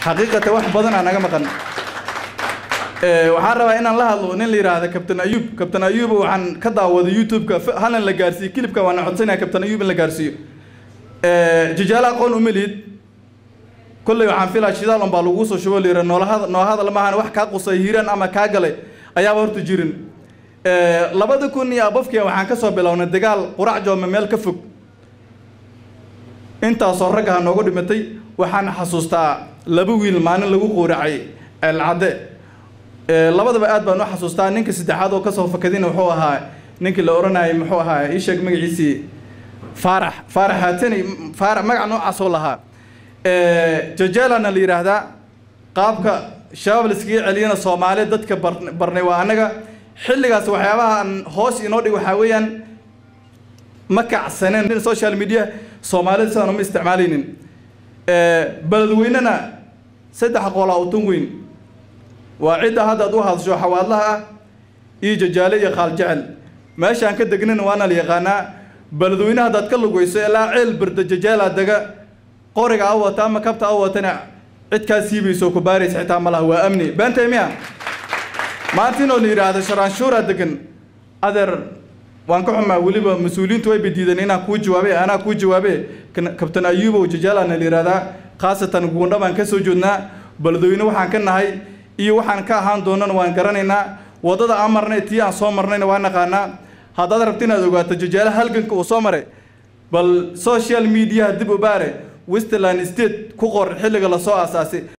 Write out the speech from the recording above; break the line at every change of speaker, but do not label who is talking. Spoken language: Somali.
xaqiiqatan wax badan aa naga maqan waxaan rabaa inaan la hadlo nin la yidhaahda kabtan ayuub kabtan ayuub waxaan ka daawaday youtube-ka halan la gaarsiiyo kilibka waana codsanaya kabtan ayuub in la gaarsiiyo jijaala aqoon uma lihid kolley waxaan filaa shidaal unbaa lagu soo shubo layira noolahada noo hadal maahan wax kaa qusay hiiraan ama kaa galay ayaaba horta jirin labada kun iyo abafkiya waxaan ka soo bilownay dagaal qurac joome meel ka fog intaasoo raggaha noogu dhimatay waxaan xasuustaa laba wiil maalin lagu quuracay ceelcadde labadaba aad baan u xasuustaa ninka saddexaad oo kasoo fakadina wuxuu ahaa ninkii la odhanayay muxuu ahaa ii sheeg magaciisii faarax faarax haatani faarax magac noocaasoo lahaa jajalana la yidhaahdaa qaabka shabaab la iskaga celiyana soomaaliya dadka barnay waa annaga xilligaas waxyaabaha aan hoos inoo dhig waxaa weeyaan ma kacsaneen social media soomaalida sidaan uma isticmaalaynin beledweynena saddex qolaa utun weyn waa cidda hadda ad u hadasho xawaadlaha ah iyo jajaale iyo qaal jecel meeshaan ka degnana waana la yaqaanaa beledweyne haddaad ka lugayso ilaa ceel barda jajaala dega qoriga a wata ama kabta a watana cid kaa siibayso ku baaraysa xitaa ma laha waa amni beentay miya maanta inoo la yidhaahdo sharaanshuuraa degan adeer waan ka xumaa weliba mas-uuliyiintu way badiideen inaan kuu jawaabe anaa kuu jawaabe kabtan ayuubow jajaalana la yidhahdaa khaasatan guundha baan ka soo joodnaa beledweyne waxaan ka nahay iyo waxaan ka ahaan doonana waan garanaynaa waddada aan marnay tii aan soo marnayna waa naqaanaa haddaad rabta inaad ogaato jajaale halganka uu soo maray bal social mediaha dib u baare westland state ku qor xilliga lasoo aasaasay